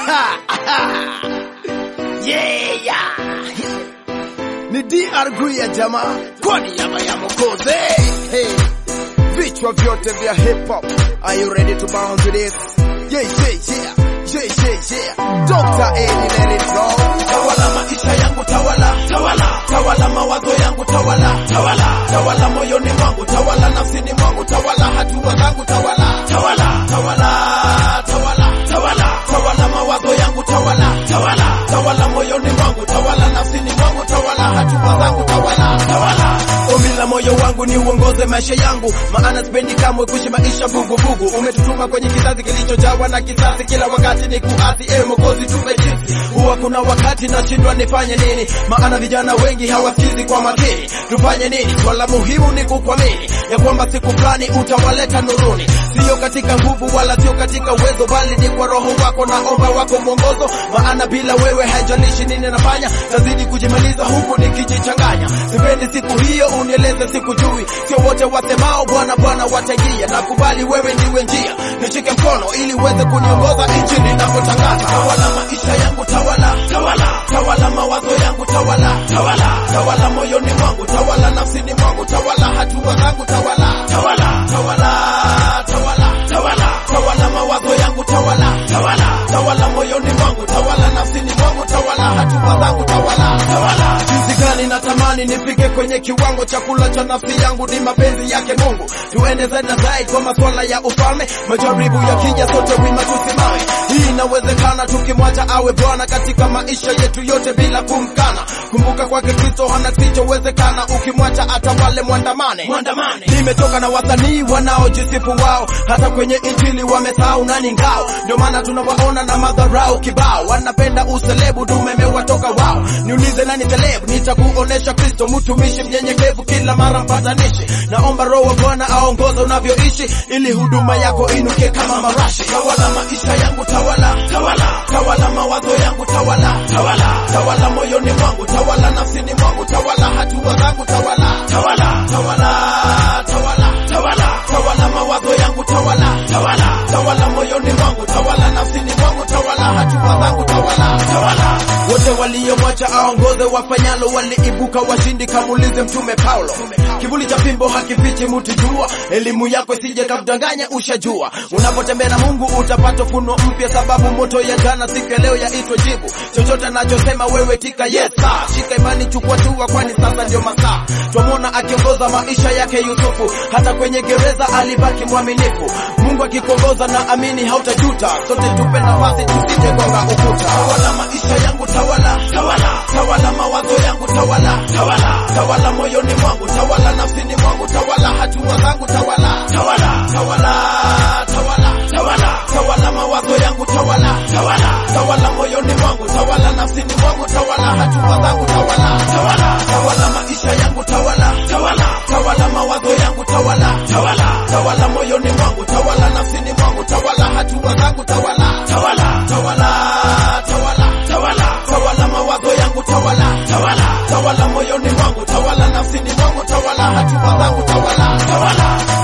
yeah. Ni DR Guya jamaa, kwa niaba ya Mwokozi. Hey. Vichwa vyote vya hip hop. Are you ready to bounce with this? Yeah, yeah, yeah. Yeah, yeah, yeah. Dr. Eddie let it go. Tawala maisha yangu tawala, tawala, tawala mawazo yangu tawala, tawala, tawala moyoni mwangu tawala, nafsini mwangu tawala, hatua zangu tawala, tawala, tawala, tawala, tawala, tawala mawazo yangu tawala, tawala, tawala moyoni mwangu tawala, nafsini mwangu tawala, hatua zangu tawala, tawala. Ombi la moyo wangu ni uongoze maisha yangu, maana sipendi kamwe kuishi maisha vuguvugu. Umetutuma kwenye kizazi kilichojawa na kisasi, kila wakati ni kuasi. Ewe Mwokozi, tupe jinsi. Huwa kuna wakati nashindwa nifanye nini, maana vijana wengi hawasikizi kwa makini. Tufanye nini? Swala muhimu ni kukuamini ya kwamba siku fulani utawaleta nuruni, sio katika nguvu wala sio katika uwezo, bali ni kwa roho wako. Naomba wako mwongozo, maana bila wewe haijalishi nini nafanya, tazidi kujimaliza huku nikijichanganya. Sipendi siku hiyo unieleze sikujui, sio wote wasemao Bwana Bwana wataingia. Nakubali wewe ndiwe njia, nishike mkono ili uweze kuniongoza nchi ninapotangaza. Tawala maisha yangu, tawala, tawala, tawala mawazo yangu, tawala, tawala, tawala moyoni mwangu, tawala nafsini mwangu, tawala hatua zangu, tawala, tawala, tawala, tawala, tawala, tawala mawazo yangu, tawala, tawala, tawala moyoni mwangu, tawala nafsini mwangu, tawala hatua zangu, tawala, tawala. Jinsi gani natamani nifike kwenye kiwango cha kula cha nafsi yangu, ni mapenzi yake Mungu. Tuende zaidi na zaidi kwa masuala ya ufalme, majaribu yakija, sote wima tusimame. Hii inawezekana tukimwacha awe Bwana katika maisha yetu yote bila kumkana. Kumbuka kwake Kristo hana kisichowezekana, ukimwacha atawale mwandamane. Mwandamane. Nimetoka na wasanii wanaojisifu wao, hata kwenye injili wamesahau nani ngao. Ndio maana tunawaona na madharau kibao, wanapenda uselebu, tumemewatoka wao. Niulize nani selebu, nitakuonesha Kristo, mtumishi mnyenyekevu, kila mara mpatanishi. Naomba Roho wa Bwana aongoza unavyoishi, ili huduma yako inuke kama marashi. Tawala maisha yangu, tawala, tawala, tawala mawazo yangu, tawala, tawala, tawala moyoni mwangu, tawala nafsini mwangu, tawala hatua zangu, tawala, tawala, tawala, tawala, tawala, tawala mawazo yangu, tawala, tawala, tawala moyoni mwangu, tawala nafsini mwangu, tawala hatua zangu, tawala, tawala. Wote waliomwacha aongoze wafanyalo waliibuka washindi, kamulize Mtume Paulo. Kivuli cha fimbo hakifichi mtu jua, elimu yako isije kakudanganya, ushajua. Unapotembea na Mungu utapata funo mpya, sababu moto ya jana siku ya leo yaitwa jibu. Chochote anachosema wewe tika yes sir. Shika imani, chukua tua, kwani sasa ndio masaa. Twamwona akiongoza maisha yake Yusufu, hata kwenye gereza alibaki mwaminifu. Mungu akikuongoza na amini hautajuta, sote tupe nafasi tusije gonga ukuta. Tawala maisha yangu, tawala, tawala, tawala mawazo yangu, tawala, tawala, tawala moyoni mwangu, tawala nafsini mwangu, tawala hatua zangu, tawala, tawala, tawala, tawala, tawala, tawala mawazo yangu, tawala, tawala, tawala moyoni mwangu, tawala nafsini mwangu, tawala hatua zangu, tawala, tawala, tawala maisha yangu, tawala, tawala, tawala mawazo yangu, tawala, tawala, tawala moyoni mwangu, tawala nafsini mwangu, tawala hatua zangu, tawala, tawala, tawala, tawala, tawala, tawala mawazo yangu, tawala, tawala, tawala moyoni mwangu, tawala nafsini mwangu, tawala hatua zangu, tawala, tawala.